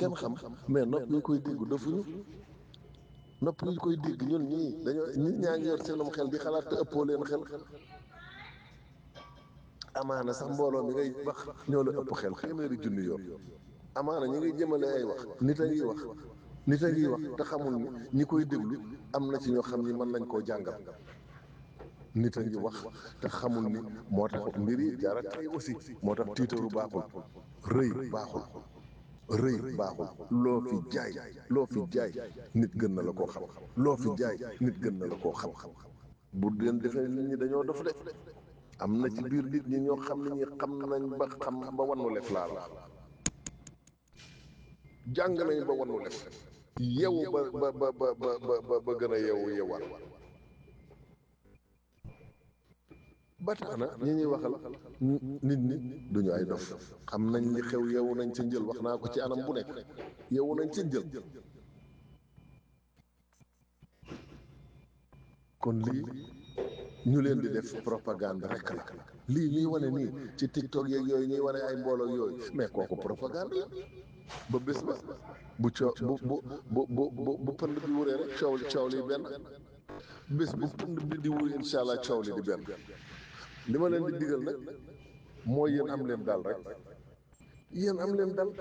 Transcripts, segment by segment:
kenn xam mais nopp yi koy dégg dofuñu nopp yi koy dégg ñun ñii dañoo nit ñaa ngi yor seenum xel di xalaat te ëppoo leen xel amaana sax mbooloo mi ngay wax ñoo la ëpp xel téeméeri junni yoon amaana ñi ngay jëmale ay wax nit a ngi wax nit a ngi wax te xamul ni ñi koy déglu am na ci ñoo xam ni mën nañ koo jàngal nit a ngi wax te xamul ni moo tax mbir yi jaara tey aussi moo tax tiitaru baaxul rëy baaxul rëy baaxul loo fi jaay loo fi jaay nit gën na la koo xam loo fi jaay nit gën na la koo xam bu leen defee nit ñi dañoo dof de am na ci biir nit ñi ñoo xam ne ñi xam nañ ba xam ba wannu lef laa la jàng nañ ba wannu lef yewu ba ba ba ba ba ba ba gën a yewu yewaat ba tax na ñi ñuy waxal nit ñi duñu ay dof xam nañ li xew yewu nañ ca njël wax naa ko ci anam bu nekk yewu nañ ca njël kon lii ñu leen di def propagande rek la lii ñuy wane nii ci tiktok yeeg yooyu ñuy wane ay mbooloo yooyu mais kooku propagande la ba bés ba bu coow bu bu bu bu bu pënd bi wuree rek coow li coow li benn bés bu pënd bi di wuri incha allah coow li di benn li ma leen di digal nag mooy yéen am leen dal rek yéen am leen dal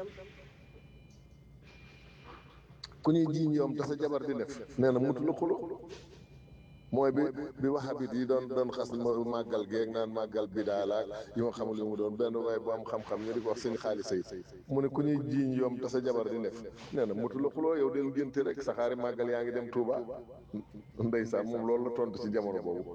ku ñuy jiiñ yoom te sa jabar di def nee na mutu la xulo mooy bi bi waxabit yi doon doon xas màggal geeg naan màggal bi daalaak yi ma xamul yu mu doon benn waaye bu am xam-xam ñu di ko wax seen xaalis yi mu ne ku ñuy jiiñ yoom te sa jabar di def nee na mutu la xuloo yow del ngénte rek sa xaari màggal yaa ngi dem Touba ndeysaan moom loolu la tontu ci jamono boobu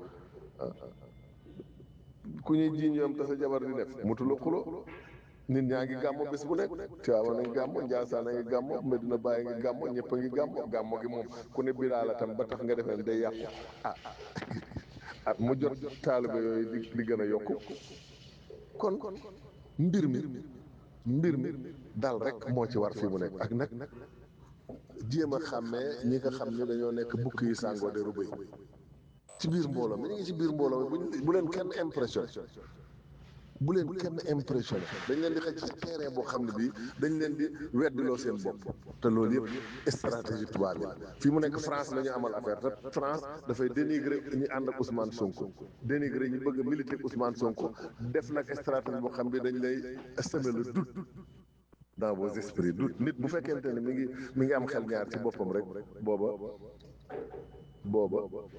ku ñuy jiiñ yoom te sa jabar di def mutu la xuloo nit ñaa ngi gàmmo bés bu nekk Tiwaawan a ngi gàmmo Njaasaan a ngi gàmmo Medina Baye a ngi gàmmo ñëpp a ngi gàmmo gàmmo gi moom ku ne biraa la tam ba tax nga defee day yàqu ah at mu jot taaliba yooyu di di gën a yokku kon mbir mi mbir mi dal rek moo ci war fii mu nekk ak nag jéem a xàmmee ñi nga xam ne dañoo nekk bukki yi sàngoo de rubéy ci biir mbooloo mi ñu ngi ci biir mbooloo mi bu leen kenn impressionné bu leen kenn impressionné dañ leen di xëcc ci terrain boo xam ne bii dañ leen di weddiloo seen bopp te loolu yëpp stratégie tubaab bi fii mu nekk France la ñu amal affaire te France dafay dénigrer ñi ànd ak Ousmane Sonko dénigrer ñi bëgg a militer Ousmane Sonko def nag stratégie boo xam ne dañ lay semer le doute dans vos esprits doute nit bu fekkente ne mi ngi mi ngi am xel ñaar ci boppam rek booba booba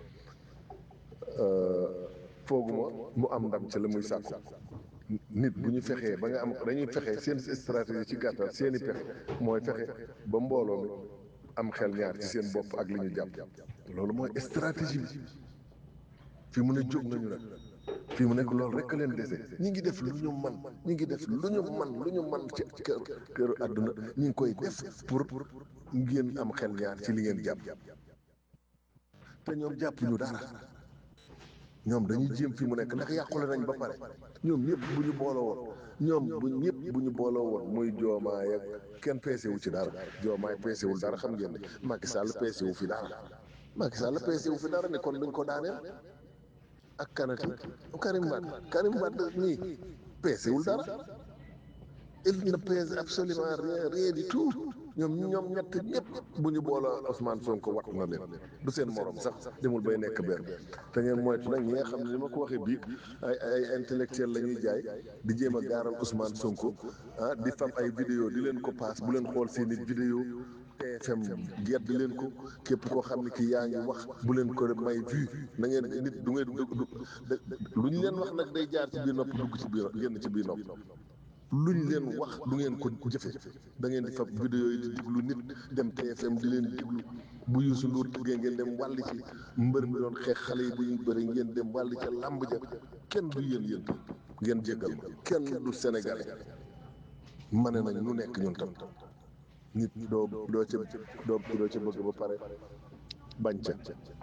fooguma mu am ndam ci la muy sàkku nit bu ñu fexee ba nga am dañuy fexe seen stratégie ci gàttal seen i pexe mooy fexe ba mbooloo mi am xel ñaar ci seen bopp ak li ñu jàpp loolu mooy stratégie bi fii mu ne jóg nañu nag fii mu nekk loolu rek leen dese ñi ngi def lu ñu man ñi ngi def lu ñu man lu ñu man ci kër këru àdduna ñi ngi koy def pour ngeen am xel ñaar ci li ngeen jàpp te ñoom jàpp ñu dara ñoom dañuy jéem fi mu nekk ndax yàqule nañ ba pare ñoom ñëpp bu ñu booloo woon ñoom bu ñëpp bu ñu booloo woon muy joomaay ak kenn peese wu ci dara joomaay peese wul dara xam ngeen ne Macky Sall peese wu fi dara Macky Sall peese wu fi dara ne kon duñ ko daaneel ak kanati Karim Wade Karim Wade nii peese wul dara il ne pèse absolument rien rien du tout ñoom ñoom ñett ñëpp bu ñu booloo Ousmane Sonko wat na leen du seen morom sax demul bay nekk benn te ngeen moytu nag ñi nga xam ne ni ma ko waxee bii ay ay intellectuel la ñuy jaay di jéem a gaaral Ousmane Sonko ah di fam ay vidéo di leen ko paas bu leen xool seen i vidéo TFM gedd leen ko képp koo xam ne ki yaa ngi wax bu leen ko may vue na ngeen nit du ngeen lu ñu leen wax nag day jaar ci biir nopp dugg ci biir génn ci biir nopp luñ leen wax du ngeen ko jëfe da ngeen di fab vidéo yi di diglu nit dem TFM di leen diglu bu Youssou Ndour tëggee ngeen dem wàll ci mbër mi doon xeex xale yi bu ñuy bëri ngeen dem wàll ca làmb ja kenn du yéen yéen ngeen jéggal ma kenn du sénégalais mane nañ nu nekk ñun tam nit doo doo ca doo doo ca bëgg ba pare bañ ca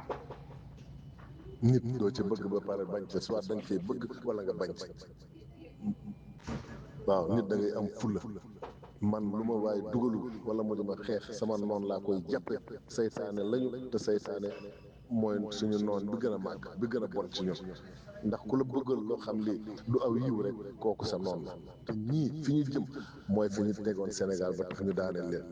nit doo ca bëgg ba pare bañ ca soit da nga cee bëgg wala nga bañ ca waaw nit da ngay am fulla man lu ma waaye dugalu wala mu dama xeex sama noon laa koy jàppe saytaane lañu te saytaane mooy suñu noon bi gën a màgg bi gën a bon ci ñun ndax ku la bëggal loo xam lii du aw yiw rek kooku sa noon la te ñii fi ñu jëm mooy fi ñu tegoon Sénégal ba tax ñu daaneel leen